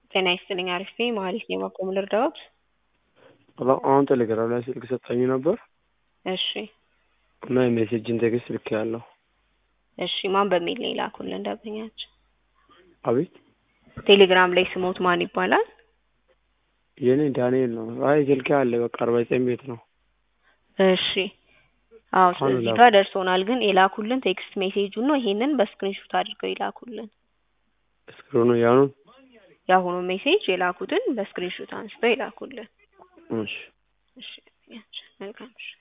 ጤና ይስጥልኝ አሪፍ ነኝ መሀሌት ነኝ በምን ልርዳዎት? አሁን ቴሌግራም ላይ ስልክ ሰጥታኝ ነበር እሺ እና የሜሴጅን ቴክስት ልኬያለሁ። እሺ ማን በሚል ነው የላኩልን ደንበኛችን? አቤት ቴሌግራም ላይ ስሞት ማን ይባላል? የኔ ዳንኤል ነው። አይ ስልኬ አለ በቃ አርባ ዘጠኝ ቤት ነው። እሺ አዎ አሁን ስለዚህ ላኩ። ጋር ደርሶናል። ግን የላኩልን ቴክስት ሜሴጁን ነው። ይሄንን በስክሪንሾት አድርገው የላኩልን። እስክሪኑ ያኑን የአሁኑ ሜሴጅ የላኩትን በስክሪንሾት አንስተው የላኩልን። እሺ እሺ መልካም እሺ